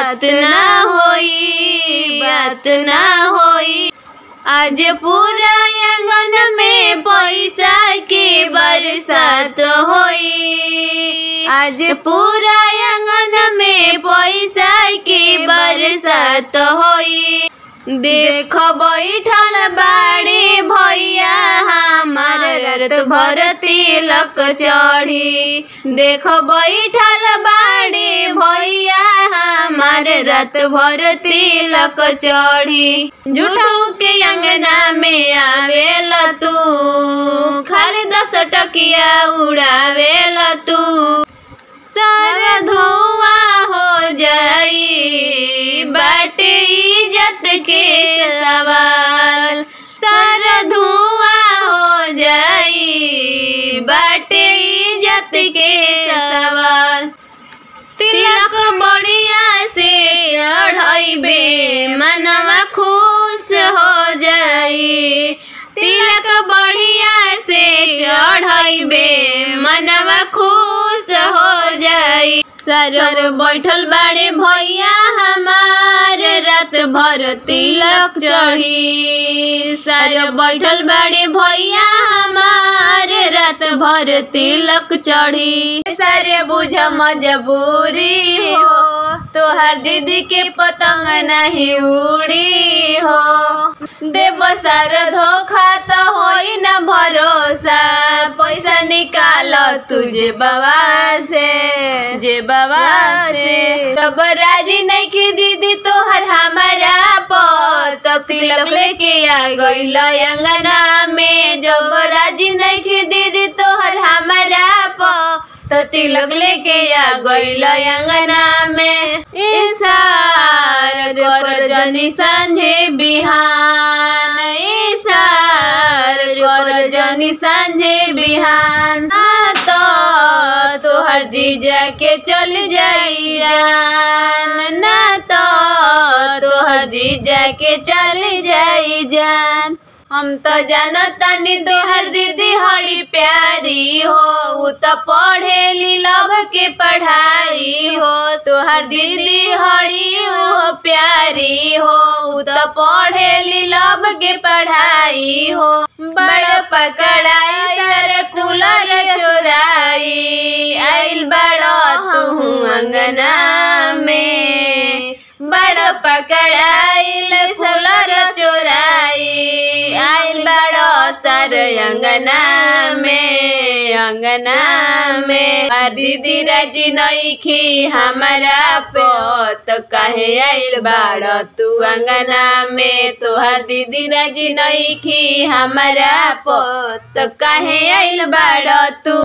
बात ना होई बात ना होई आज पूरा आंगन में पैसा के बरसात होई आज पूरा आंगन में पैसा के बरसात होई देख बैठल बाड़े भैया हमार रत भर तिलक चढ़ी देख बैठल बाड़े भैया हमार रत भर तिलक चढ़ी झूठो के अंगना में आवेल तू खाली दस टकिया उड़ावेल तू सारा धुआं हो जाई बाटे इज्जत के सवाल सारा धुआं हो जाई बाटे इज्जत के सवाल तिलक बढ़िया से अढ़ाइबे मनवा खुश हो जाई तिलक बढ़िया से चढ़ाइबे मनवा खुश हो जाई सर बैठल बाड़े भैया हमार रात भर तिलक चढ़ी सर बैठल बाड़े भैया हमार रात भर तिलक चढ़ी सारे बुझ मजबूरी हो तोहर दीदी के पतंग नहीं उड़ी हो देव सर धोखा तो होई न भरोसा पैसा निकाल तुझे बाबा से जे बाबा से तब राजी नहीं की दीदी तोहर हमारा प तब तिलक लेके आ गई अंगना में जब राजी नहीं की दीदी तोहर हमारा प तो तिलक लेके आ गई अंगना में इशार कर जनी संझे बिहान इशार कर जनी संझे बिहान आ तो तोहर जीजा के चल जाई जान ना तो तोहर जीजा के चल जाई जान हम तो जानतानी तोहर दीदी हई प्यारी हो उ तो पढ़ेली लभ के पढ़ाई हो तोहर दीदी हई हो प्यारी हो उ तो पढ़ेली लभ के पढ़ाई हो बड़ पकड़ाई सर कूलर चोराई आइल बड़ो तू अंगना में बड़ पकड़ाइल सोलर चोराई आइल बड़ो सर अंगना में अंगना में आ दीदी राजी नईखी हमारा पोत कहे आइल बाड़ो तू अंगना में तोहर दीदी राजी नईखी हमारा पोत कहे आइल बाड़ो तू